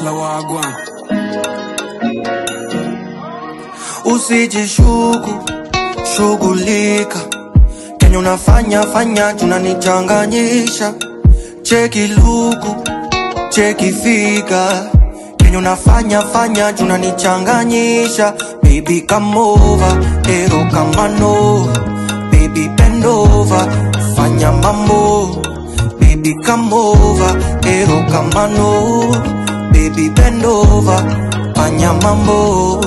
Hasla wagwan usijishuku shughulika kenye unafanya fanya tunanichanganyisha cheki luku cheki figa kenye unafanya fanya tunanichanganyisha baby come over ero kama no baby bend over fanya mambo baby come over ero kama no baby bend over fanya mambo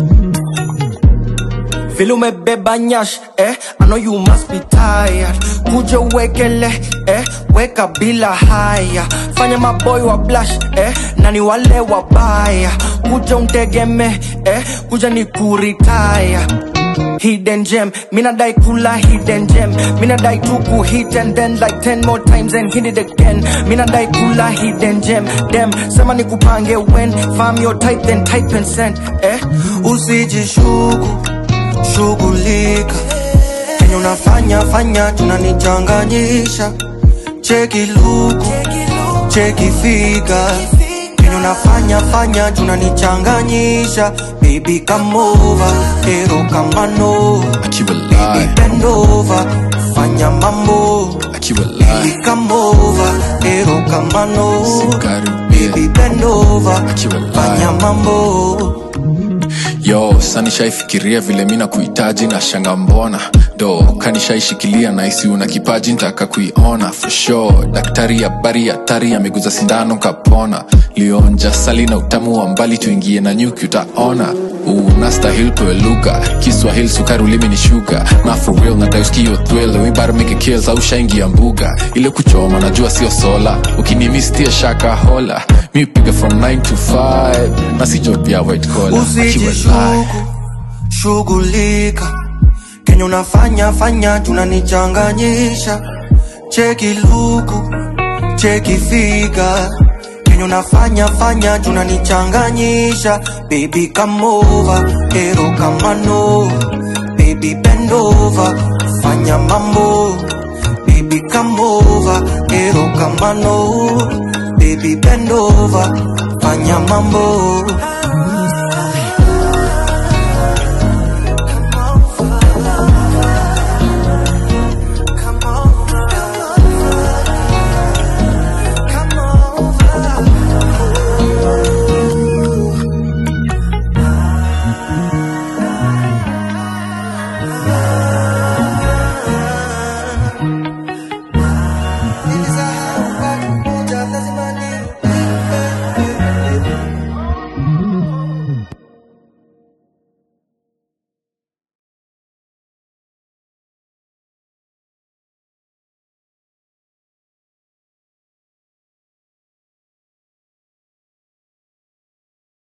vile umebeba nyash eh, I know you must be tired. Kuja uwekele eh, weka bila haya, fanya maboy wa blush eh, na ni wale wabaya. Kuja untegeme eh, kuja ni kuritaya Hidden gem, mina dai kula hidden gem Mina dai tuku hit and then like 10 more times and hit it again Mina dai kula hidden gem Dem, sema ni kupange when Farm your type then type and send eh Usijishuku shughulika kenye unafanya fanya tunanichanganyisha cheki luku cheki figa kenye unafanya fanya tunanichanganyisha baby come over ero kama no akiwa baby live bend over fanya mambo akiwa baby live come over ero kama no sikaribia baby bend over Akiwa live. fanya mambo yo sanishaifikiria vile mi nakuhitaji na shanga mbona do kanishaishikilia naisi una kipaji ntaka kuiona for sure daktari habari hatari ameguza sindano kapona lionja sali na utamu wa mbali tuingie na nyuki utaona unastahil kueluka kiswahili sukari ulimi ni shuga na for real natauskio thrill we better make a kills au shaingia mbuga ile kuchoma najua sio sola ukinimistia shaka hola mi piga from 9 to 5 na si job ya white collar Akiwa live. usijishuku shughulika kenye unafanya fanya tunanichanganyisha cheki luku cheki figa kenye unafanya fanya tunanichanganyisha baby come over ero kama no baby bend over fanya mambo baby come over ero kama no baby bend over fanya mambo